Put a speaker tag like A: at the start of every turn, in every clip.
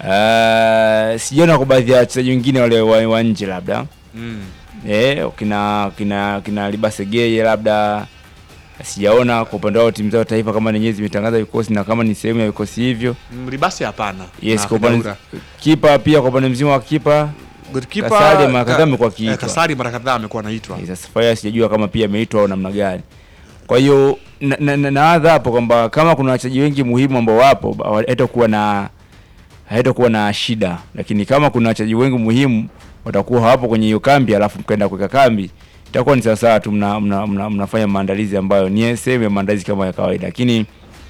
A: Uh, sijaona kwa baadhi ya wachezaji wengine wale wa, wa nje labda
B: Mm.
A: eh, kina kina kina Libasegeye labda sijaona kwa upande wao timu zao taifa kama nenyewe zimetangaza vikosi na kama ni sehemu ya vikosi hivyo.
B: Mm, Libasi hapana.
A: Yes,
B: Na
A: kwa upande
B: Kadaura.
A: kipa pia kwa upande mzima wa kipa
B: Goalkeeper,
A: Kasari mara
B: ka-
A: kadhaa amekuwa
B: eh,
A: akiitwa.
B: Kasari mara kadhaa amekuwa anaitwa.
A: Eh, sasa Faya sijajua kama pia ameitwa au namna gani. Kwa hiyo na- na- na- nawadha hapo kwamba kama kuna wachezaji wengi muhimu ambao wapo ba- haitakuwa na haitakuwa na shida, lakini kama kuna wachezaji wengi muhimu watakuwa hawapo kwenye hiyo kambi, alafu mkaenda kuweka kambi, itakuwa ni sawasawa tu mna, mna, mna, mnafanya maandalizi ambayo ni sehemu ya maandalizi kama ya kawaida, lakini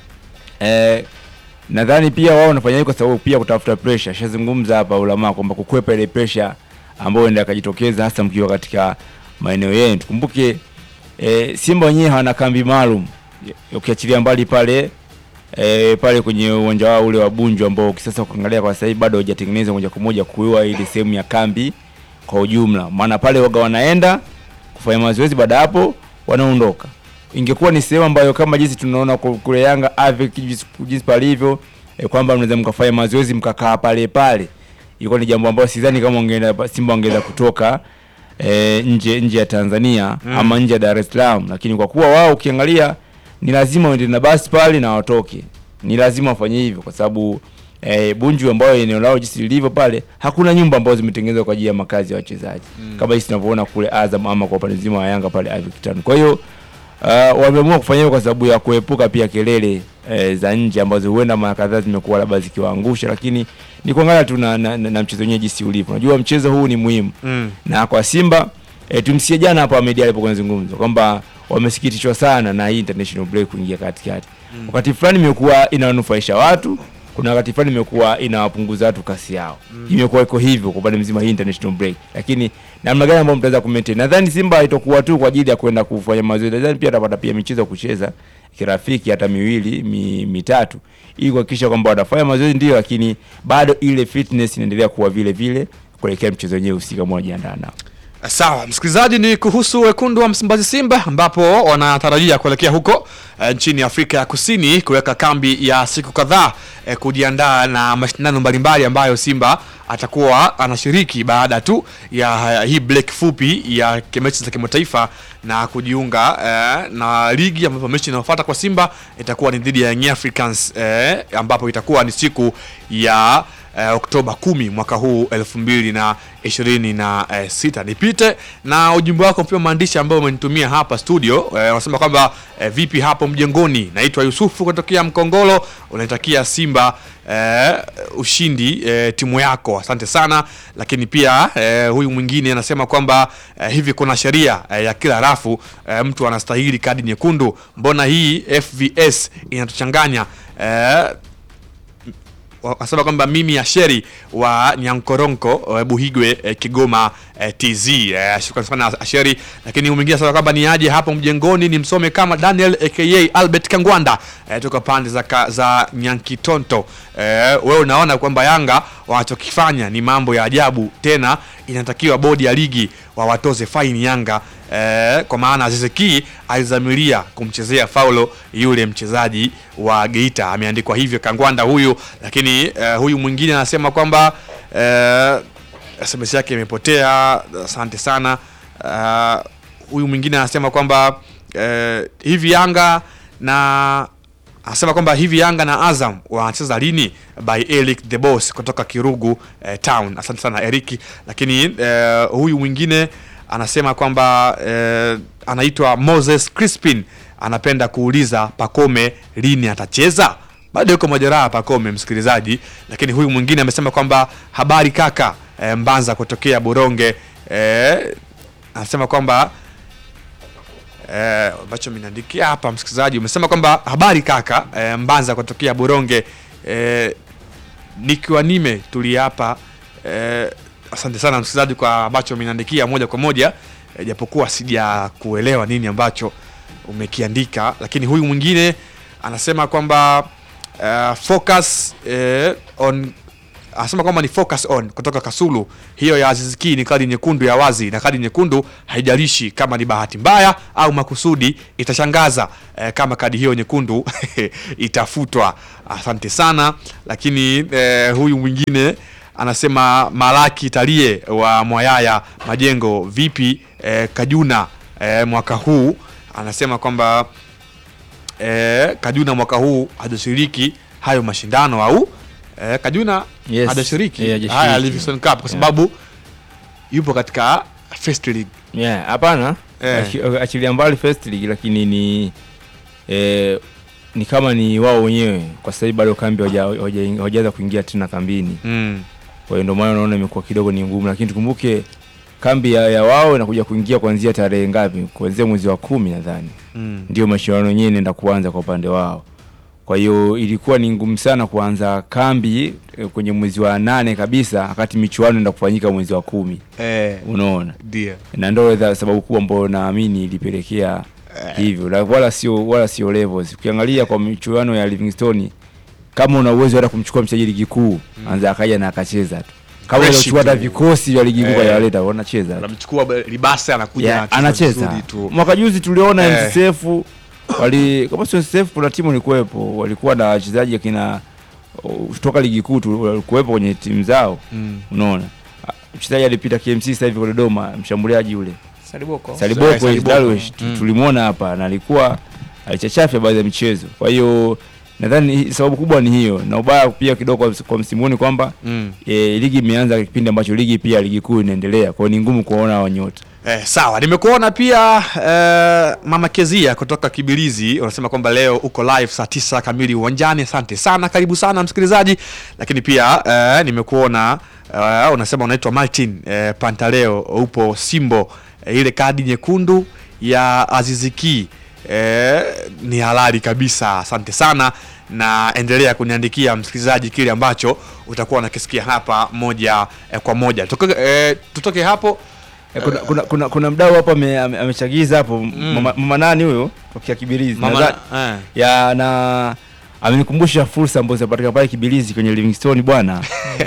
A: eh, nadhani pia wao wanafanya hivyo kwa sababu pia kutafuta pressure. Shazungumza hapa ulama kwamba kukwepa ile pressure ambayo ndio akajitokeza hasa mkiwa katika maeneo yenu. Tukumbuke e, Simba wenyewe hawana kambi maalum ukiachilia mbali pale e, pale kwenye uwanja wao ule wa Bunju ambao kisasa ukiangalia kwa sasa hivi bado hujatengenezwa moja kwa moja kuwa ile sehemu ya kambi kwa ujumla, maana pale waga wanaenda kufanya mazoezi, baada ya hapo wanaondoka. Ingekuwa ni sehemu ambayo kama jinsi tunaona ku- kule Yanga Avec jinsi jinsi palivyo e, kwamba mnaweza mkafanya mazoezi mkakaa pale pale, ilikuwa ni jambo ambalo sidhani kama wangeenda Simba wangeweza kutoka e, nje nje ya Tanzania
B: Mm.
A: ama nje ya Dar es Salaam, lakini kwa kuwa wao ukiangalia ni lazima waende na basi pale na watoke, ni lazima wafanye hivyo kwa sababu e, Bunju ambayo eneo lao jinsi lilivyo pale, hakuna nyumba ambazo zimetengenezwa kwa ajili ya makazi ya wachezaji
B: Mm.
A: kama jinsi tunavyoona kule Azam ama kwa upande mzima wa Yanga pale Ivory Town. Kwa hiyo uh, wameamua kufanya hivyo kwa sababu ya kuepuka pia kelele eh, za nje ambazo huenda mara kadhaa zimekuwa labda zikiwaangusha, lakini ni kuangalia tu na, na, na, na mchezo wenyewe jinsi ulivyo. Unajua mchezo huu ni muhimu
B: Mm.
A: na kwa Simba e, tumsikie jana hapa Ahmed alipokuwa anazungumza kwamba wamesikitishwa sana na hii international break kuingia katikati.
B: Mm.
A: Wakati fulani imekuwa inawanufaisha watu, kuna wakati fulani imekuwa inawapunguza watu kasi yao.
B: Mm.
A: Imekuwa iko hivyo kwa upande mzima hii international break, lakini namna gani ambayo mtaweza kumaintain? Nadhani Simba haitakuwa tu kwa ajili ya kwenda kufanya mazoezi, nadhani pia atapata pia michezo ya kucheza kirafiki hata miwili mi, mitatu ili kuhakikisha kwamba wanafanya mazoezi ndio, lakini bado ile fitness inaendelea kuwa vile vile kuelekea mchezo wenyewe husika ambao wanajiandaa nao.
B: Sawa, msikilizaji, ni kuhusu wekundu wa Msimbazi Simba ambapo wanatarajia kuelekea huko eh, nchini Afrika ya Kusini kuweka kambi ya siku kadhaa eh, kujiandaa na mashindano mbalimbali ambayo Simba atakuwa anashiriki baada tu ya eh, hii break fupi ya mechi za kimataifa na kujiunga eh, na ligi ambapo mechi inayofuata kwa Simba itakuwa ni dhidi ya Young Africans eh, ambapo itakuwa ni siku ya eh, Oktoba kumi mwaka huu elfu mbili na ishirini na eh, sita. Nipite na ujumbe wako mpia maandishi ambao umenitumia hapa studio eh, unasema kwamba eh, vipi hapo mjengoni. Naitwa Yusufu kutokea Mkongolo, unaitakia Simba eh, ushindi eh, timu yako, asante sana. Lakini pia eh, huyu mwingine anasema kwamba eh, hivi kuna sheria eh, ya kila rafu eh, mtu anastahili kadi nyekundu, mbona hii FVS inatuchanganya eh, wasema kwamba mimi Asheri wa Nyankoronko eh, Buhigwe eh, Kigoma eh, TZ eh, shukrani sana Asheri. Lakini mwingine anasema kwamba ni aje hapo mjengoni ni msome kama Daniel aka Albert Kangwanda eh, toka pande za, ka, za Nyankitonto eh, wewe unaona kwamba Yanga wanachokifanya ni mambo ya ajabu, tena inatakiwa bodi ya ligi wawatoze faini Yanga eh, kwa maana Aziziki alizamilia kumchezea faulo yule mchezaji wa Geita, ameandikwa hivyo Kangwanda huyu. Lakini eh, huyu mwingine anasema kwamba eh, SMS yake imepotea, asante sana. Eh, huyu mwingine anasema kwamba eh, hivi Yanga na anasema kwamba hivi Yanga na Azam wanacheza lini? By Eric the Boss kutoka Kirugu eh, Town. Asante sana Eric. Lakini eh, huyu mwingine anasema kwamba eh, anaitwa Moses Crispin anapenda kuuliza Pakome lini atacheza. Bado yuko majeraha Pakome, msikilizaji. Lakini huyu mwingine amesema kwamba habari kaka, eh, Mbanza kutokea Buronge eh, anasema kwamba ambacho eh, mnaandikia hapa msikilizaji, umesema kwamba habari kaka eh, Mbanza kutokea Buronge eh, nikiwa nime tulia hapa eh, asante sana msikilizaji kwa ambacho umeniandikia moja kwa moja eh, japokuwa sija kuelewa nini ambacho umekiandika, lakini huyu mwingine anasema kwamba uh, focus eh, on anasema kwamba ni focus on kutoka Kasulu. Hiyo ya Aziz Ki ni kadi nyekundu ya wazi, na kadi nyekundu haijalishi kama ni bahati mbaya au makusudi. Itashangaza eh, kama kadi hiyo nyekundu itafutwa. Asante sana. Lakini eh, huyu mwingine anasema Malaki Talie wa Mwayaya Majengo, vipi eh, Kajuna eh, mwaka huu anasema kwamba eh, Kajuna mwaka huu hajashiriki hayo mashindano au eh, Kajuna
A: Yes.
B: hajashiriki
A: Yeah, hajashiriki.
B: haya Livingstone Cup kwa sababu yupo katika First League.
A: Yeah, hapana
B: Eh.
A: Achi- achilia mbali first league lakini ni eh, ni kama ni wao wenyewe kwa sasa hivi bado kambi hawaja- hawaja- hawajaanza kuingia tena kambini
B: Mm.
A: kwa hiyo ndio maana unaona imekuwa kidogo ni ngumu lakini tukumbuke kambi ya, ya wao inakuja kuingia kuanzia tarehe ngapi kuanzia mwezi wa kumi nadhani
B: Mm.
A: ndio mashindano yenyewe inaenda kuanza kwa upande wao kwa hiyo ilikuwa ni ngumu sana kuanza kambi eh, kwenye mwezi wa nane kabisa wakati michuano inaenda kufanyika mwezi wa kumi
B: Eh,
A: unaona
B: ndio.
A: na ndo za- sababu kubwa ambayo naamini ilipelekea hivyo na wala sio wala sio levels ukiangalia kwa michuano ya Livingstone kama una uwezo hata kumchukua mchezaji ligi kuu anza akaja na akacheza tu kama
B: Fresh
A: unachukua hata
B: tu.
A: vikosi vya ligi kuu
B: Eh.
A: kwa yaleta wanacheza tu.
B: Anamchukua Libasa anakuja
A: Yeah,
B: anacheza
A: anacheza
B: vizuri tu.
A: mwaka juzi tuliona
B: Eh.
A: MCF wali kama sio MCF kuna timu ilikuwepo walikuwa na wachezaji akina uh, kutoka ligi kuu tu walikuwepo kwenye timu zao
B: Mm.
A: unaona Ah, mchezaji alipita KMC sasa hivi kwa Dodoma mshambuliaji yule
C: Saliboko.
A: Saliboko
B: Saliboko.
A: Darwish tu-
B: Mm.
A: tulimwona hapa na alikuwa alichachafya baadhi ya michezo. Kwa hiyo nadhani hi- sababu kubwa ni hiyo, na ubaya pia kidogo kwa, kwa msimu huu ni kwamba
B: Mm.
A: e, ligi imeanza kipindi ambacho ligi pia ligi kuu inaendelea, kwa hiyo ni ngumu kuwaona hao nyota.
B: Eh, sawa nimekuona pia eh, mama Kezia kutoka Kibilizi unasema kwamba leo uko live saa tisa kamili uwanjani. Asante sana, karibu sana msikilizaji. Lakini pia eh, nimekuona eh, unasema unaitwa Martin eh, Pantaleo, upo Simbo. Eh, ile kadi nyekundu ya Aziziki eh, ni halali kabisa. Asante sana na endelea kuniandikia msikilizaji kile ambacho utakuwa unakisikia hapa moja eh, kwa moja. Tutoke, eh, tutoke hapo
A: E, kuna, kuna, kuna, kuna mdau hapo ame- ame- amechagiza hapo mama, mama nani huyo tokea Kibirizi
B: Mama,
A: Nadhani-
B: eh.
A: ya na amenikumbusha fursa ambazo zinapatikana pale Kibirizi kwenye Livingstone bwana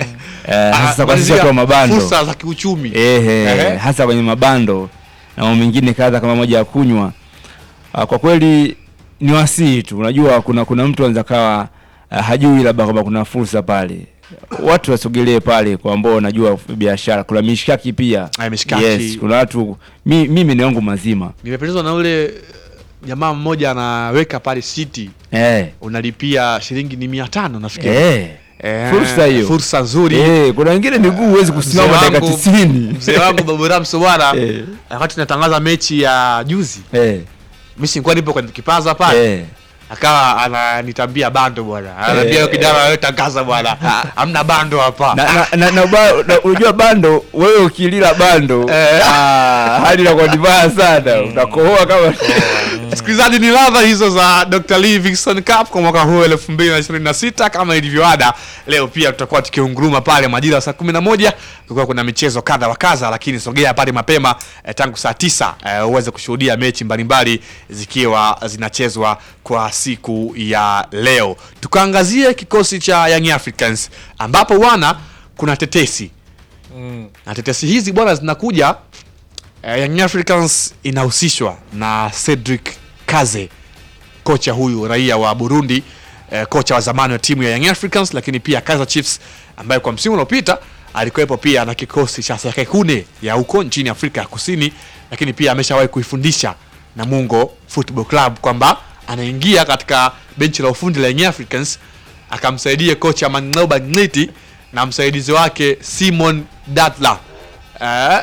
A: eh, hasa kwa sisi
B: Malizia
A: watu wa mabando
B: fursa za kiuchumi
A: Ehe,
B: Ehe.
A: hasa kwenye mabando na mambo mengine kadha kama moja ya kunywa. Ah, Kwa kweli ni wasii tu, unajua kuna kuna mtu anaweza kawa ah, hajui labda kwamba kuna fursa pale, watu wasogelee pale kwa ambao wanajua biashara. Kuna mishkaki pia
B: Ah, mishkaki.
A: yes, kuna watu mi, mimi ni yangu mazima
B: nimependezwa na ule jamaa mmoja anaweka pale city
A: eh,
B: unalipia shilingi ni mia tano nafikiri
A: eh.
B: Eh,
A: fursa hiyo.
B: fursa nzuri
A: Eh, kuna wengine miguu huwezi kusimama
B: Mzee
A: dakika
B: wangu-
A: tisini
B: mzee wangu babu ramso bwana
A: Eh.
B: wakati natangaza mechi ya juzi
A: eh,
B: mi sikuwa nipo kwenye kipaza pale
A: eh.
B: akawa ananitambia bando bwana ananiambia
A: Eh.
B: hey. kijana wewe tangaza bwana hamna bando hapa
A: na, na, na, na, ba- na unajua bando wewe ukilila bando
B: Eh.
A: ah, hali inakuwa ni mbaya sana utakohoa kama
B: msikilizaji ni ladha hizo za Dr. Livingstone Cup kwa mwaka huu 2026 kama ilivyoada leo pia tutakuwa tukiunguruma pale majira ya saa 11 kulikuwa kuna michezo kadha wa kadha lakini sogea pale mapema eh, tangu saa tisa eh, uweze kushuhudia mechi mbalimbali zikiwa zinachezwa kwa siku ya leo tukaangazie kikosi cha Young Africans ambapo bwana kuna tetesi
C: Mm.
B: na tetesi hizi bwana zinakuja eh, Young Africans inahusishwa na Cedric Kaze, kocha huyu raia wa Burundi, eh, kocha wa zamani wa timu ya Young Africans, lakini pia Kaizer Chiefs ambaye kwa msimu uliopita alikuwepo pia na kikosi cha Sekekune ya huko nchini Afrika ya Kusini, lakini pia ameshawahi kuifundisha Namungo Football Club kwamba anaingia katika benchi la ufundi la Young Africans akamsaidia kocha Mang'oba Ngiti na msaidizi wake Simon Datla. Eh,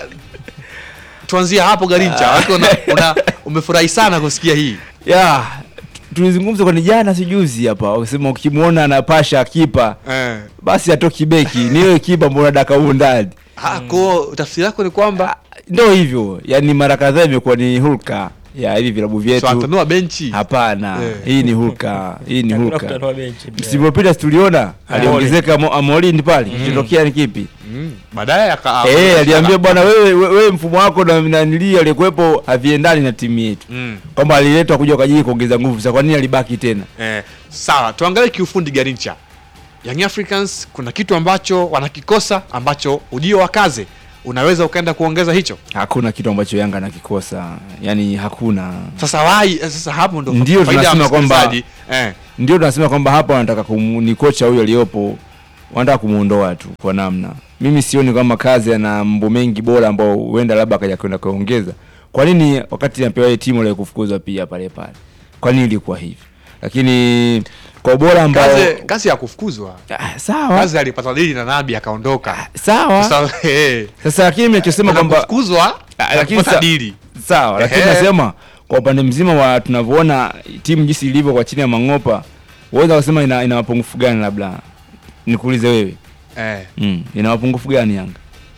B: tuanzie hapo Garincha, watu una, una, umefurahi sana kusikia hii
A: ya tulizungumza kwani jana sijuzi hapa wakisema ukimwona anapasha kipa
B: eh.
A: basi atoki beki ni wewe kipa mbona daka huu ndani
B: Ko tafsiri yako ni kwamba
A: ndo hivyo yani mara kadhaa imekuwa ni hulka ya hivi vilabu
B: so
A: vyetu
B: atanua benchi
A: hapana
B: Eh.
A: hii ni hulka hii ni
C: Hakuna
A: hulka
C: kutanua benchi pia.
A: msimu uliopita tuliona aliongezeka Mo- Amorini pale kitokea ni kipi
B: mm. baadaye aka
A: Eh, aliambia bwana wewe we- wewe mfumo wako na nanili aliyekuwepo haviendani na timu yetu.
B: mm.
A: Kwamba aliletwa kuja kwa ajili ya kuongeza nguvu. Sasa kwa nini alibaki tena?
B: eh. Sawa, tuangalie kiufundi Garincha. Young Africans kuna kitu ambacho wanakikosa ambacho ujio wa Kaze unaweza ukaenda kuongeza hicho.
A: Hakuna kitu ambacho Yanga anakikosa, yani hakuna.
B: Sasa wai sasa hapo ndo
A: Ndio
B: faida ya
A: tunasema kwamba-
B: msikilizaji. eh,
A: Ndio tunasema kwamba hapa wanataka kumu, ni kocha huyo aliyopo wanataka kumuondoa tu kwa namna. Mimi sioni kama kazi ana mambo mengi bora ambao huenda labda akaja kwenda kuongeza. Kwa nini wakati anapewa ile timu ile kufukuzwa pia pale pale? Kwa nini ilikuwa hivi? Lakini kwa ubora ambao
B: Kaze kazi ya kufukuzwa.
A: ah, sawa
B: Kazi alipata dili na Nabi akaondoka.
A: sawa.
B: Sasa eh,
A: Sasa lakini mimi nachosema kwamba
B: kufukuzwa
A: Ah, lakini
B: lakini
A: sa-
B: dili.
A: sawa, lakini
B: Ehe.
A: nasema kwa upande mzima wa tunavyoona timu jinsi ilivyo kwa chini ya Mang'opa, uweza kusema ina, ina mapungufu gani? Labda nikuulize wewe
B: Eh.
A: mm, ina mapungufu gani Yanga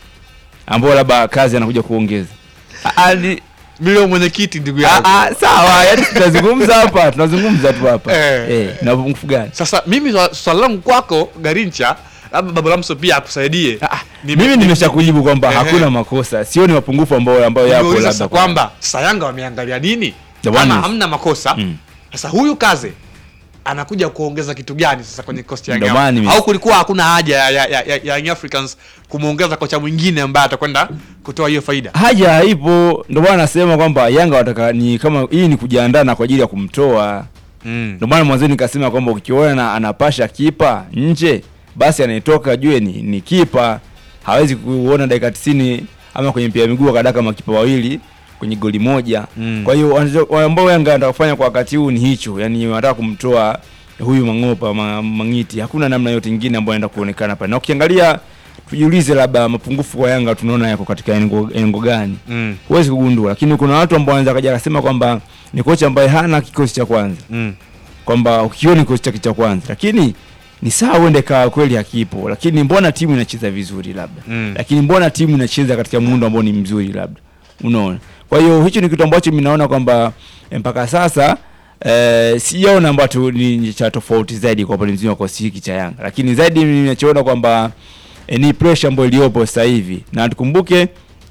A: ambao labda kazi anakuja kuongeza? Ah, ah, ni-
B: Mimi leo mwenyekiti ndugu
A: ah,
B: yangu.
A: ah, sawa, yani tunazungumza hapa, tunazungumza tu hapa
B: Eh.
A: eh, ina mapungufu gani?
B: Sasa mimi swa- swali langu kwako Garincha, labda Babu Lamso pia akusaidie.
A: Ah, ah,
B: Nime-
A: mimi nimeshakujibu kwamba
B: Ehe.
A: hakuna makosa, sioni mapungufu ambayo ambayo yapo
B: Nimeuliza
A: labda
B: sasa
A: kwa-
B: kwamba sasa Yanga wameangalia nini?
A: Ndio
B: Kama
A: maana-
B: hamna makosa.
A: Mm.
B: Sasa huyu Kaze anakuja kuongeza kitu gani sasa kwenye kosti ya
A: Ndio
B: Yanga?
A: maana nime-
B: Au kulikuwa hakuna haja ya, ya, ya, ya, ya Young Africans kumuongeza kocha mwingine ambaye atakwenda kutoa hiyo faida?
A: haja haipo, ndio maana nasema kwamba Yanga wataka ni kama hii ni kujiandaa na kwa ajili ya kumtoa.
B: Mm.
A: Ndio maana mwanzo nikasema kwamba ukiona na anapasha kipa nje, basi anayetoka jue ni, ni kipa. Hawezi kuona dakika 90 ama kwenye mpira wa miguu akadaka makipa wawili kwenye goli moja.
B: Mm.
A: Kwa hiyo wanacho- ambao Yanga wanataka kufanya kwa wakati huu ni hicho, yani wanataka kumtoa huyu Mang'opa ma, Mang'iti. Hakuna namna yote nyingine ambayo inaenda kuonekana pale. Na ukiangalia tujiulize, labda mapungufu kwa Yanga tunaona yako katika engo, engo gani?
B: Mm.
A: Huwezi kugundua, lakini kuna watu ambao wanaweza kaja akasema kwamba ni kocha ambaye hana kikosi cha kwanza
B: Mm.
A: kwamba ukioni kikosi chake cha kwanza, lakini ni sawa, uende kawa kweli hakipo, lakini mbona timu inacheza vizuri labda
B: Mm.
A: lakini mbona timu inacheza katika muundo ambao ni mzuri labda, unaona. Kwa hiyo hicho ni kitu ambacho mimi naona kwamba eh, mpaka sasa eh, sijaona ambacho ni cha tofauti zaidi kwa upande mzima wa kikosi hiki cha Yanga, lakini zaidi mimi ninachoona kwamba eh, ni pressure ambayo iliyopo sasa hivi, na tukumbuke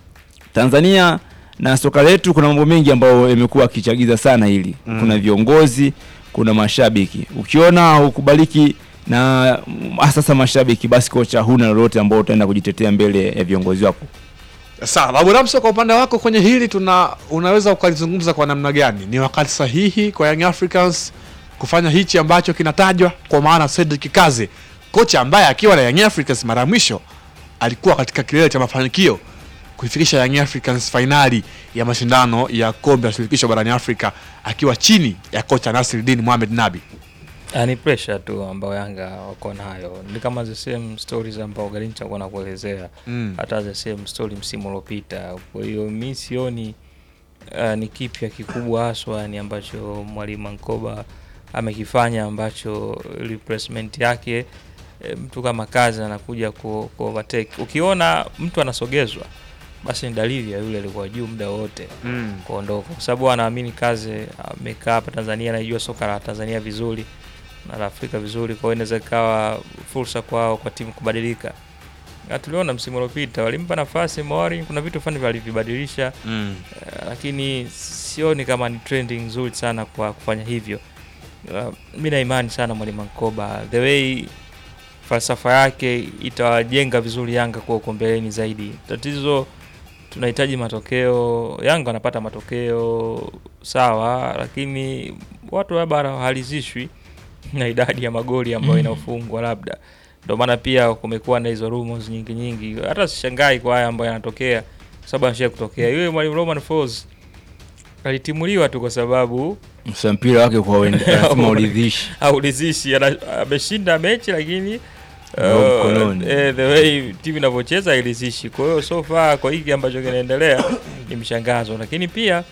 A: Tanzania na soka letu kuna mambo mengi ambayo yamekuwa akichagiza sana hili
B: Mm.
A: kuna viongozi kuna mashabiki ukiona ukubaliki na mm, sasa mashabiki basi kocha huna lolote ambao utaenda kujitetea mbele ya viongozi wako
B: Sawa, Babu Ramso, kwa upande wako kwenye hili tuna unaweza ukalizungumza kwa namna gani? Ni wakati sahihi kwa Young Africans kufanya hichi ambacho kinatajwa, kwa maana Cedric Kaze, kocha ambaye akiwa na Young Africans mara ya mwisho alikuwa katika kilele cha mafanikio kuifikisha Young Africans fainali ya mashindano ya kombe la shirikisho barani Afrika akiwa chini ya kocha Nasreddine Mohamed Nabi.
C: Ah, ni pressure tu ambayo Yanga wako nayo, ni kama the same stories ambao Garincha alikuwa anakuelezea
B: Mm.
C: hata the same story msimu uliopita. Kwa hiyo mi sioni uh, ni kipya kikubwa haswa ni ambacho mwalimu Ankoba amekifanya ambacho replacement yake e, mtu kama kazi anakuja ku, ku overtake. Ukiona mtu anasogezwa basi ni dalili ya yule alikuwa juu muda wote
B: Mm.
C: kuondoka, kwa sababu anaamini kazi amekaa hapa Tanzania, anaijua soka la Tanzania vizuri na la Afrika vizuri, kwa hiyo inaweza ikawa fursa kwao kwa timu kubadilika. Na tuliona msimu uliopita walimpa nafasi Mori, kuna vitu fulani walivibadilisha
B: Mm.
C: eh, lakini sioni kama ni trending nzuri sana kwa kufanya hivyo. Uh, mi na imani sana mwalimu Ankoba, the way falsafa yake itawajenga vizuri Yanga kuwa uko mbeleni zaidi. Tatizo tunahitaji matokeo. Yanga wanapata matokeo sawa, lakini watu labda hawalizishwi na idadi ya magoli ambayo inafungwa labda ndio maana pia kumekuwa na hizo rumors nyingi nyingi. Hata sishangai kwa haya ambayo yanatokea, kwa sababu anashia kutokea. Yule mwalimu Roman Falls alitimuliwa tu kwa sababu
A: Sasa mpira wake kwa wende lazima uridhishi
C: haulizishi, ana- ameshinda mechi lakini
A: Ndio
C: uh,
A: mkononi.
C: eh, the way timu inavyocheza hailizishi. Kwa hiyo so far kwa hiki ambacho kinaendelea ni mshangazo, lakini pia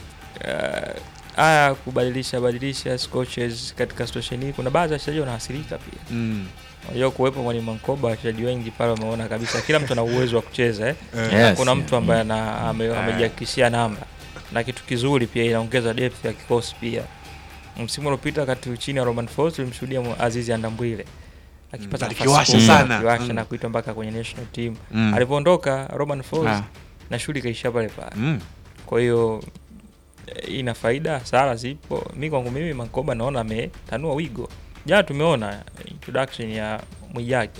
C: uh, haya kubadilisha badilisha coaches katika situation hii, kuna baadhi ya wachezaji wanaathirika pia.
B: Mm.
C: Unajua kuwepo mwalimu Mankoba, wachezaji wengi pale wameona kabisa kila mtu ana uwezo wa kucheza eh.
A: Yes,
C: Kuna
A: yeah.
C: mtu ambaye ana- ame- amejihakikishia namba na kitu kizuri pia, inaongeza depth ya kikosi pia. Msimu uliopita wakati chini ya Roman Falls tulimshuhudia Mu- Azizi Andambwile akipata
B: Mm,
C: nafasi
B: alikiwasha
C: kubwa,
B: sana.
C: akiwasha
B: Mm.
C: na kuitwa mpaka kwenye national team.
B: Mm.
C: Alivyoondoka Roman Falls
A: Ah.
C: na shughuli ikaishia pale pale.
B: Mm.
C: Kwa hiyo eh, ina faida, hasara zipo. Mi kwangu mimi Mankoba naona ametanua wigo jana tumeona introduction ya Mwijage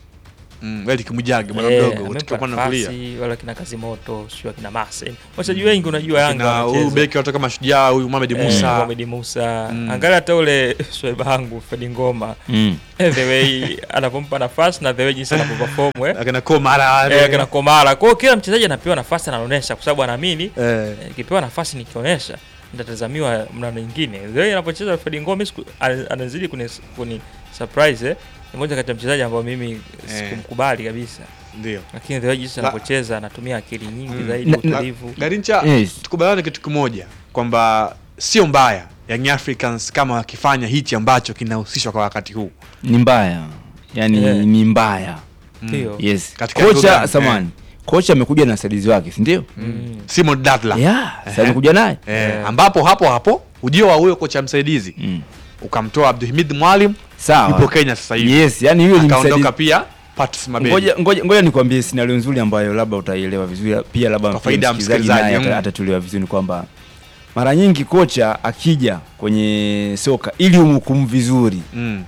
B: Mm, Eric Mwijage bwana
C: Eh,
B: mdogo
C: amempa
B: kutoka upande wa kulia.
C: nafasi, wala kina Kazimoto sio kina Marcel wachezaji wengi unajua Yanga
B: Na huyu
C: wanacheza.
B: beki watoka Mashujaa huyu Mohamed
C: Eh,
B: Musa.
C: Mohamed Musa
B: Mm.
C: angalia hata ule sweba wangu Fred Ngoma
A: Mm.
C: eh, the way anapompa nafasi na the way jinsi anavyoperform eh
B: Akina Komara wale.
C: eh, kina Komara kwa hiyo kila mchezaji anapewa nafasi anaonesha kwa sababu anaamini
B: Eh.
C: eh, nikipewa nafasi nikionyesha nitatazamiwa mnano nyingine the way anapocheza Fred Ngoma siku- ana- anazidi kuni, kuni surprise eh ni moja kati ya mchezaji ambao mimi sikumkubali kabisa
B: Ndio.
C: lakini the way jinsi
B: La-
C: anapocheza anatumia akili nyingi
B: Mm.
C: zaidi
A: Na-
C: utulivu
B: Garincha,
A: Yes.
B: tukubaliane kitu kimoja kwamba sio mbaya Young Africans kama wakifanya hichi ambacho kinahusishwa kwa wakati huu.
A: ni mbaya yani
C: Yeah.
A: ni mbaya
C: ndio
A: yes
B: Katika eneo
A: kocha
B: gani?
A: samani kocha amekuja na wasaidizi wake si ndio
C: Mm.
B: Simon Dadla.
A: yeah sasa amekuja naye
B: Eh,
C: Eh.
B: ambapo hapo hapo ujio wa huyo kocha msaidizi
A: mm.
B: ukamtoa Abdulhamid Mwalim yupo
A: sawa
B: Kenya sasa hivi.
A: yes yani hiyo ni
B: Akaondoka
A: msaidizi
B: pia Patrice Mabedi.
A: ngoja ngoja ngoja nikwambie scenario nzuri ambayo labda utaielewa vizuri pia labda
B: Kwa faida ya
A: msikilizaji
B: msikilizaji,
A: naye
B: mm.
A: ata- atatuelewa vizuri ni kwamba mara nyingi kocha akija kwenye soka ili umhukumu vizuri
B: Mm.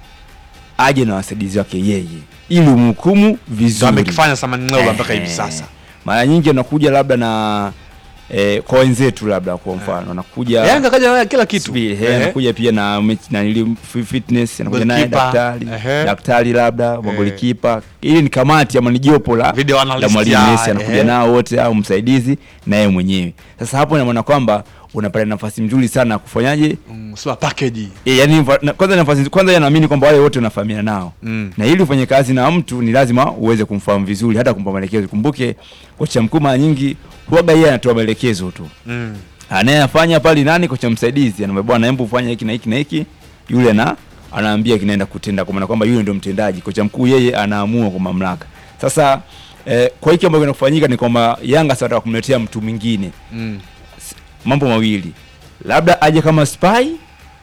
A: aje na wasaidizi wake yeye ili umhukumu
B: Ndio
A: vizuri
B: amekifanya Saman Ng'ola mpaka hivi
A: Ehe.
B: sasa.
A: mara nyingi anakuja labda na eh, kwa wenzetu labda kwa mfano anakuja
B: Yanga kaja naye kila kitu.
A: Subiri, he,
B: Ehe.
A: anakuja pia na mechi- na nili fi- fitness anakuja naye
B: Goalkeeper,
A: daktari
B: ehe.
A: daktari labda magolikipa ili ni kamati ama ni jopo la
B: Video
A: la
B: analyst
A: mwalimu
B: ya,
A: Messi anakuja
B: ehe.
A: nao wote au msaidizi na yeye mwenyewe sasa hapo ina maana kwamba unapata nafasi nzuri sana ya kufanyaje
B: Mm, sio package.
A: e, yani na, kwanza nafasi kwanza yeye anaamini kwamba wale wote wanafahamiana nao
B: Mm.
A: na ili ufanye kazi na mtu ni lazima uweze kumfahamu vizuri hata kumpa maelekezo kumbuke kocha mkuu mara nyingi huaga yeye anatoa maelekezo tu
B: Mm.
A: anayefanya pale nani kocha msaidizi anamwambia bwana hebu fanya hiki na hiki na hiki yule na anaambia kinaenda kutenda kwa maana kwamba yule ndio mtendaji kocha mkuu yeye anaamua kwa mamlaka sasa eh, kwa hiki ambacho kinafanyika ni kwamba Yanga sasa wanataka kumletea mtu mwingine
B: Mm.
A: mambo mawili labda aje kama spy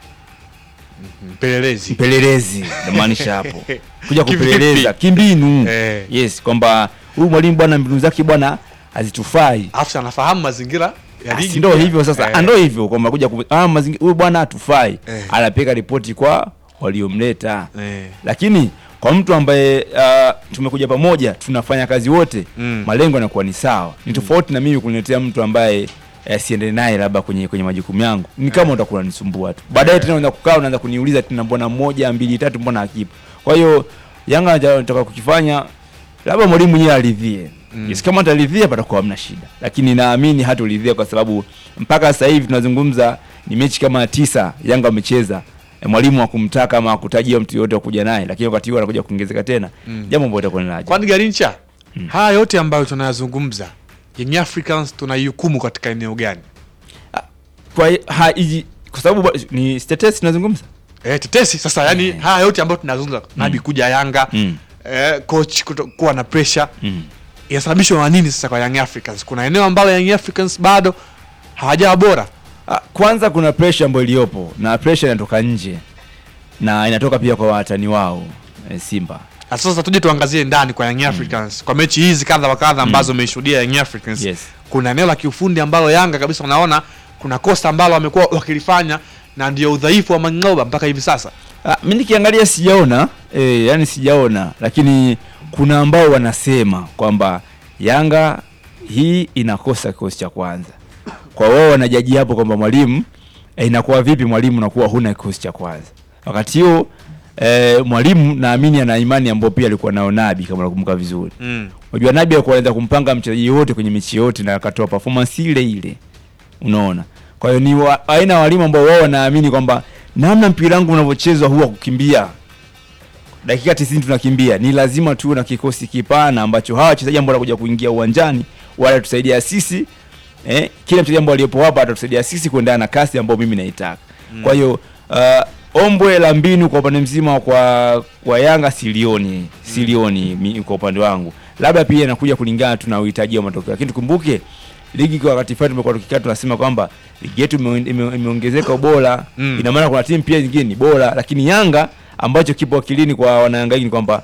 B: Mpelelezi.
A: mpelelezi namaanisha hapo kuja
B: Kivipi?
A: kupeleleza kimbinu
B: Eh.
A: yes kwamba huyu mwalimu bwana mbinu zake bwana hazitufai
B: Afu anafahamu mazingira ya
A: Ah,
B: ligi.
A: si ndo
B: pia.
A: hivyo sasa
B: Eh.
A: ah, ndo hivyo kwamba kuja ku- ah, mazingi- huyu bwana hatufai
B: Eh.
A: anapeka ripoti kwa waliomleta
B: Eh.
A: lakini kwa mtu ambaye uh, tumekuja pamoja tunafanya kazi wote
B: Mm.
A: malengo yanakuwa ni sawa ni tofauti na mimi kuniletea mtu ambaye eh, siende naye labda kwenye kwenye majukumu yangu ni kama utakuwa unanisumbua tu baadaye tena unaanza kukaa unaanza kuniuliza tena mbona moja mbili tatu mbona hakipo kwa hiyo Yanga anataka kukifanya labda mwalimu mwenyewe aridhie
B: Mm.
A: yes, kama ataridhia patakuwa hamna shida lakini naamini hatoridhia kwa sababu mpaka sasa hivi tunazungumza ni mechi kama tisa Yanga wamecheza e, mwalimu hakumtaka ama hakutajia mtu yote wa kuja naye lakini wakati huo anakuja kuongezeka tena
B: Mm.
A: jambo ambalo itakuwa ni la ajabu.
B: Kwani Garincha, haya yote ambayo tunayazungumza Young Africans tunaihukumu katika eneo gani?
A: kwa hi- ha, iji, kwa sababu ba- ni status tunazungumza
B: Eh, tetesi sasa, yani haya yote ambayo tunazungumza Nabi kuja Yanga
A: Mm.
B: eh, coach kuto, kuwa na pressure
A: mm.
B: inasababishwa na nini sasa kwa Young Africans? Kuna eneo ambalo Young Africans bado hawajawa bora.
A: Ah, kwanza kuna pressure ambayo iliyopo na pressure inatoka nje na inatoka pia kwa watani wao e, Simba
B: Na sasa tuje tuangazie ndani kwa Young Africans kwa mechi hizi kadha wa kadha ambazo umeishuhudia Young Africans.
A: Yes.
B: Kuna eneo la kiufundi ambalo Yanga kabisa unaona kuna kosa ambalo wamekuwa wakilifanya na ndio udhaifu wa Mangoba mpaka hivi sasa.
A: Ah, mi nikiangalia sijaona e, yani sijaona lakini kuna ambao wanasema kwamba Yanga hii inakosa kikosi cha kwanza. Kwa wao wanajaji hapo kwamba mwalimu e, inakuwa vipi mwalimu unakuwa huna kikosi cha kwanza. Wakati huo e, mwalimu naamini ana imani ambayo pia alikuwa nao Nabi kama nakumbuka vizuri.
B: Mm.
A: Unajua Nabi alikuwa anaweza kumpanga mchezaji yote kwenye mechi yote na akatoa performance ile ile. Unaona? Kwa hiyo ni wa, aina ya walimu ambao wao wanaamini kwamba namna mpira wangu unavyochezwa huwa kukimbia. Dakika 90 tunakimbia. Ni lazima tuwe na kikosi kipana ambacho hawa wachezaji ambao wanakuja kuingia uwanjani wala tusaidia sisi eh, kila mchezaji ambao aliyepo hapa atatusaidia sisi kuendana na kasi ambayo mimi naitaka. Kwa hiyo uh, ombwe la mbinu kwa upande mzima kwa kwa Yanga silioni silioni mi, kwa upande wangu, labda pia inakuja kulingana tu na uhitaji wa matokeo, lakini tukumbuke ligi kwa wakati fulani tumekuwa tukikaa tunasema kwamba ligi yetu ime- ime- imeongezeka ubora
B: Mm.
A: ina maana kuna timu pia zingine ni bora, lakini Yanga ambacho kipo akilini kwa wanayanga wengi ni kwamba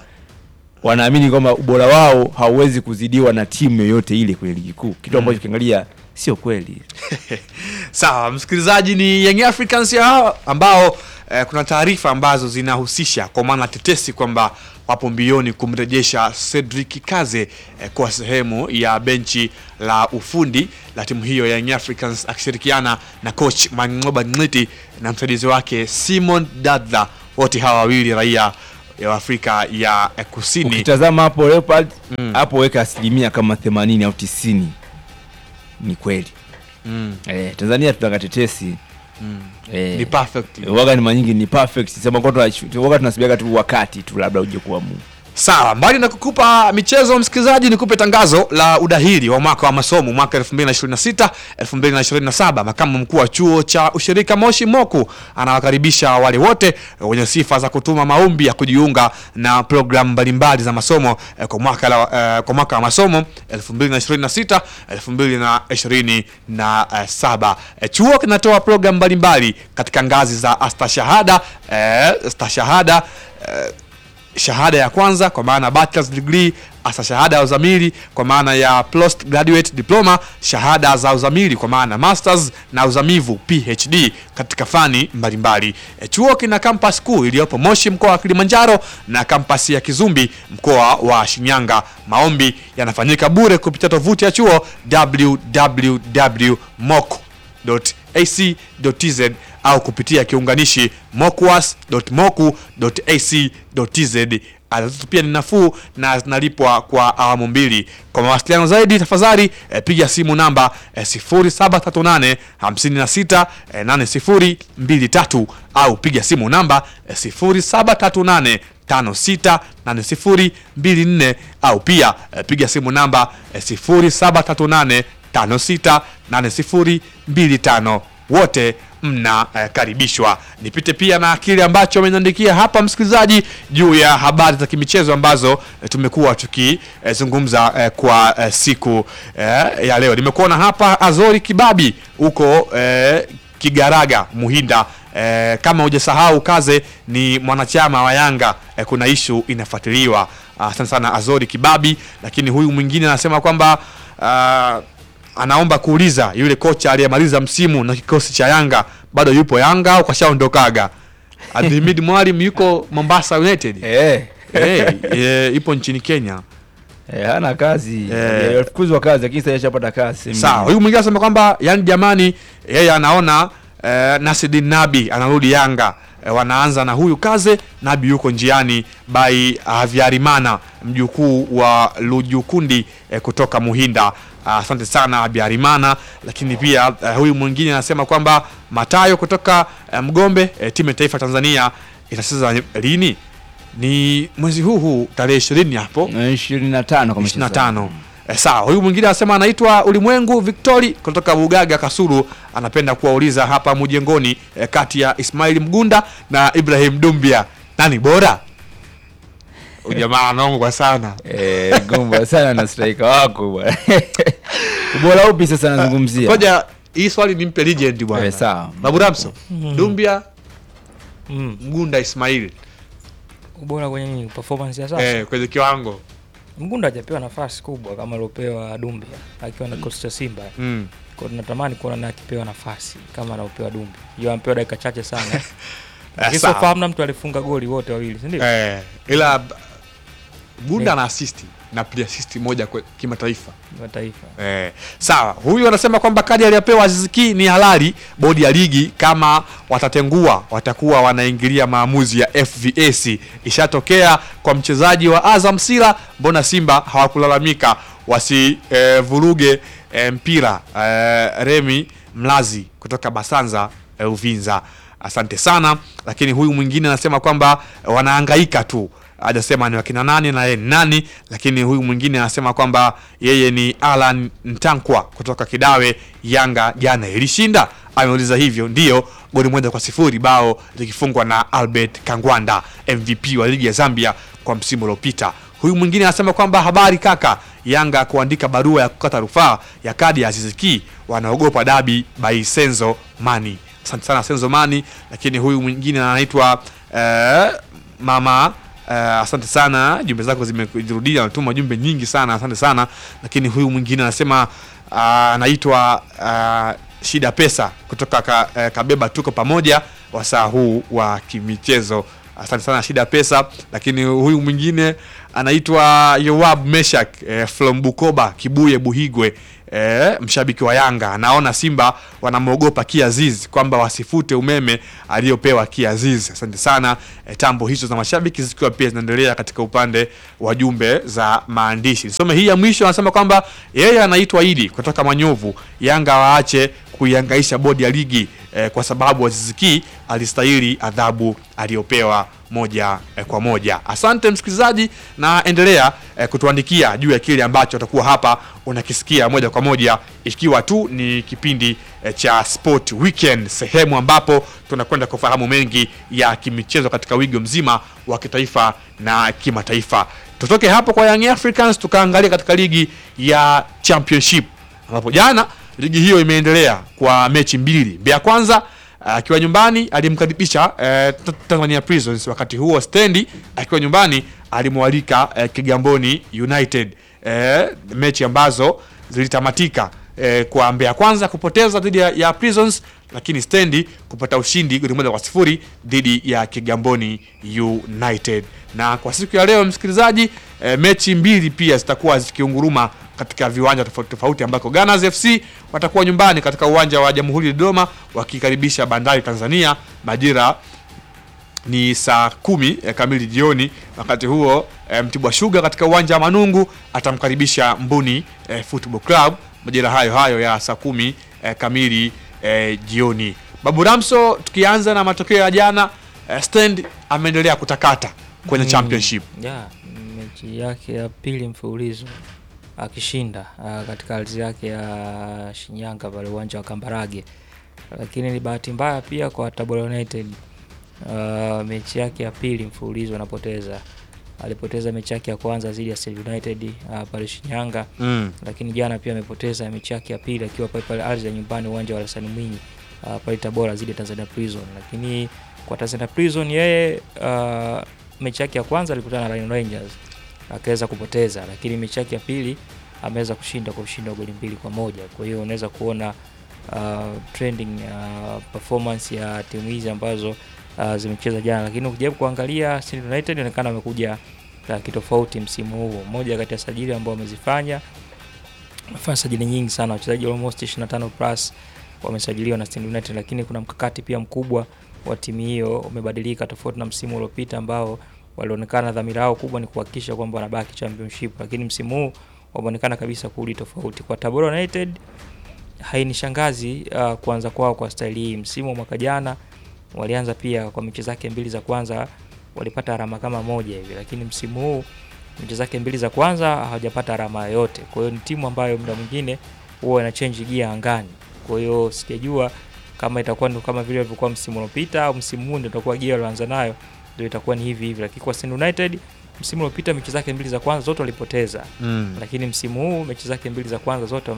A: wanaamini kwamba ubora wao hauwezi kuzidiwa na timu yoyote ile kwenye ligi kuu, kitu ambacho ukiangalia sio kweli.
B: Sawa, msikilizaji, ni Young Africans hao ambao eh, kuna taarifa ambazo zinahusisha kwa maana tetesi kwamba wapo mbioni kumrejesha Cedric Kaze eh, kwa sehemu ya benchi la ufundi la timu hiyo ya Young Africans akishirikiana na coach Mangoba Ngiti na msaidizi wake Simon Dadla, wote hawa wawili raia ya Afrika ya eh, Kusini.
A: Ukitazama hapo Leopard
B: Mm.
A: hapo weka asilimia kama 80 au 90 ni kweli.
B: Mm,
A: Eh, Tanzania tunataka tetesi
B: mm.
A: eh,
B: Ni perfect.
A: waga ni manyingi ni perfect, sema kwa waga tunasubiria tu wakati tu labda uje kuamua.
B: Sawa, mbali na kukupa michezo msikilizaji, nikupe tangazo la udahili wa mwaka wa masomo mwaka 2026 2027. Makamu mkuu wa chuo cha ushirika Moshi Moku anawakaribisha wale wote wenye sifa za kutuma maombi ya kujiunga na programu mbalimbali za masomo eh, kwa mwaka la, eh, kwa mwaka wa masomo 2026 2027. Eh, Chuo kinatoa programu mbalimbali katika ngazi za astashahada eh, stashahada eh, shahada ya kwanza kwa maana bachelor's degree, hasa shahada ya uzamili kwa maana ya postgraduate diploma, shahada za uzamili kwa maana masters na uzamivu PhD katika fani mbalimbali. E, chuo kina campus kuu iliyopo Moshi mkoa wa Kilimanjaro na campus ya Kizumbi mkoa wa Shinyanga. Maombi yanafanyika bure kupitia tovuti ya chuo www.moc.ac.tz au kupitia kiunganishi mocwas.moku.ac.tz. Ada zetu pia ni nafuu na zinalipwa kwa awamu mbili. Kwa mawasiliano zaidi, tafadhali eh, piga simu namba eh, 0738 56 eh, 8023 au piga simu namba eh, 0738 568024 au pia eh, piga simu namba eh, 0738 568025 wote mnakaribishwa. Nipite pia na kile ambacho ameniandikia hapa msikilizaji juu ya habari za kimichezo ambazo eh, tumekuwa tukizungumza eh, kwa eh, siku eh, ya leo. Nimekuona hapa Azori Kibabi huko eh, Kigaraga Muhinda. Eh, kama hujasahau Kaze ni mwanachama wa Yanga eh, kuna ishu inafuatiliwa. Asante sana Azori Kibabi, lakini huyu mwingine anasema kwamba ah, anaomba kuuliza yule kocha aliyemaliza msimu na kikosi cha Yanga bado yupo Yanga au kashaondokaga? Abdulhamid Mwalim yuko Mombasa United.
A: Eh,
B: hey, eh, ipo nchini Kenya.
A: eh, hana kazi
B: Eh.
A: alifukuzwa kazi, lakini sasa ashapata kazi.
B: Sawa, huyu mwingine anasema kwamba yani, jamani, yeye anaona eh, Nasreddine Nabi anarudi Yanga. Eh, wanaanza na huyu Kaze, Nabi yuko njiani by Havyarimana, mjukuu wa Lujukundi eh, kutoka Muhinda. Ah, Asante sana Habyarimana, lakini pia eh, huyu mwingine anasema kwamba Matayo kutoka eh, Mgombe, eh, timu ya taifa Tanzania itacheza lini? Ni mwezi huu huu tarehe 20 hapo
A: Eh, 25 kama
B: 25. Eh, sawa. Huyu mwingine anasema anaitwa Ulimwengu Victori kutoka Bugaga Kasulu, anapenda kuwauliza hapa mjengoni eh, kati ya Ismail Mgunda na Ibrahim Dumbia nani bora? Huyu jamaa anaongwa sana.
A: Eh, gomba sana na striker wako bwana. Ubora upi sasa nazungumzia?
B: Ngoja hii swali nimpe legend bwana.
A: Eh, sawa.
B: Babu Ramso. Dumbia
C: Mm.
B: Mgunda Ismail
C: Ubora kwenye nini? Performance ya sasa.
B: eh, kwenye kiwango.
C: Mgunda hajapewa nafasi kubwa kama aliopewa Dumbia akiwa na kikosi cha Simba.
B: Mm.
C: Kwa hiyo tunatamani kuona naye akipewa nafasi kama anaopewa Dumbia. Yeye amepewa dakika chache sana.
B: Eh,
C: Lakini
B: sawa.
C: so far hamna mtu alifunga goli wote wawili, si ndio?
B: Eh, ila b- Mgunda
C: Eh.
B: ana assist na pia assist moja kwa kimataifa.
C: Wa taifa.
B: Eh, sawa. Huyu anasema kwamba kadi aliyopewa Aziz Ki ni halali. Bodi ya ligi kama watatengua watakuwa wanaingilia maamuzi ya FVAC. Ishatokea kwa mchezaji wa Azam Sila, mbona Simba hawakulalamika wasivuruge eh, mpira eh, Remi Mlazi kutoka Basanza eh, Uvinza. Asante sana, lakini huyu mwingine anasema kwamba eh, wanahangaika tu hajasema ni wakina nani na yeye ni nani, lakini huyu mwingine anasema kwamba yeye ni Alan Ntankwa kutoka Kidawe. Yanga jana ilishinda, ameuliza hivyo. Ndiyo, goli moja kwa sifuri, bao likifungwa na Albert Kangwanda, MVP wa ligi ya Zambia kwa msimu uliopita. Huyu mwingine anasema kwamba habari kaka, Yanga kuandika barua ya kukata rufaa ya kadi ya Aziz Ki, wanaogopa dabi by Senzo Mani. Asante sana Senzo Mani, lakini huyu mwingine anaitwa eh, mama Uh, asante sana, jumbe zako zimejirudia, anatuma jumbe nyingi sana, asante sana. Lakini huyu mwingine anasema uh, anaitwa uh, Shida Pesa kutoka ka, uh, Kabeba, tuko pamoja wasaa huu wa kimichezo. Asante sana Shida Pesa. Lakini huyu mwingine anaitwa Yoab Meshak eh, from Bukoba Kibuye Buhigwe eh, mshabiki wa Yanga anaona Simba wanamwogopa Kiaziz kwamba wasifute umeme aliyopewa Kiaziz. Asante sana eh, tambo hizo za mashabiki zikiwa pia zinaendelea katika upande wa jumbe za maandishi. Nisome hii ya mwisho, anasema kwamba yeye anaitwa Idi kutoka Manyovu, Yanga waache kuihangaisha bodi ya ligi eh, kwa sababu Aziziki alistahili adhabu aliyopewa moja eh, kwa moja. Asante msikilizaji, na endelea eh, kutuandikia juu ya kile ambacho utakuwa hapa unakisikia moja kwa moja, ikiwa tu ni kipindi eh, cha Sport Weekend, sehemu ambapo tunakwenda kufahamu mengi ya kimichezo katika wigo mzima wa kitaifa na kimataifa. Tutoke hapo kwa Young Africans tukaangalia katika ligi ya Championship ambapo jana ligi hiyo imeendelea kwa mechi mbili. Mbeya Kwanza akiwa nyumbani alimkaribisha eh, Tanzania Prisons, wakati huo Stendi akiwa nyumbani alimwalika eh, Kigamboni United eh, mechi ambazo zilitamatika eh, kwa Mbeya Kwanza kupoteza dhidi ya, ya Prisons, lakini Stendi kupata ushindi goli moja kwa sifuri dhidi ya Kigamboni United. Na kwa siku ya leo msikilizaji, eh, mechi mbili pia zitakuwa zikiunguruma katika viwanja tofauti tofauti ambako Gunners FC watakuwa nyumbani katika uwanja wa Jamhuri Dodoma wakikaribisha Bandari Tanzania majira ni saa kumi eh, kamili jioni. Wakati huo eh, Mtibwa Sugar katika uwanja wa Manungu atamkaribisha Mbuni eh, Football Club majira hayo hayo ya saa kumi eh, kamili eh, jioni. Babu Ramso, tukianza na matokeo ya jana eh, Stand ameendelea kutakata kwenye
C: Mm,
B: championship.
C: yeah, mechi yake ya pili mfululizo akishinda ah, katika ardhi yake ya Shinyanga pale uwanja wa Kambarage, lakini ni bahati mbaya pia kwa Tabora United. Ah, mechi yake ya pili mfululizo anapoteza. Alipoteza mechi yake ya kwanza dhidi ya State United ah, pale Shinyanga,
B: Mm.
C: lakini jana pia amepoteza mechi yake ya pili akiwa pale pale ardhi ya nyumbani uwanja wa Hassan Mwinyi uh, pale Tabora dhidi ya Tanzania Prison. Lakini kwa Tanzania Prison yeye uh, mechi yake ya kwanza alikutana na Rhino Rangers akaweza kupoteza, lakini mechi yake ya pili ameweza kushinda kwa ushindi wa goli mbili kwa moja. Kwa hiyo unaweza kuona uh, trending uh, performance ya timu hizi ambazo uh, zimecheza jana, lakini ukijaribu kuangalia State United inaonekana amekuja uh, kitofauti msimu huu. Moja kati ya sajili ambao wamezifanya wamefanya sajili nyingi sana, wachezaji almost 25 plus wamesajiliwa na Stand United, lakini kuna mkakati pia mkubwa wa timu hiyo umebadilika, tofauti na msimu uliopita ambao walionekana dhamira yao kubwa ni kuhakikisha kwamba wanabaki championship, lakini msimu huu wameonekana kabisa kurudi tofauti. Kwa Tabora United hainishangazi uh, kuanza kwao kwa staili hii. Msimu wa mwaka jana walianza pia kwa mechi zake mbili za kwanza walipata alama kama moja hivi, lakini msimu huu mechi zake mbili za kwanza hawajapata alama yoyote. Kwa hiyo ni timu ambayo muda mwingine huwa ina change gia angani. Kwa hiyo sijajua kama itakuwa ndio kama vile ilivyokuwa msimu uliopita au msimu huu ndio itakuwa gia walioanza nayo ndio itakuwa ni hivi hivi, lakini kwa Stand United msimu uliopita mechi zake mbili za kwanza zote walipoteza,
B: Mm.
C: lakini msimu huu mechi zake mbili za kwanza zote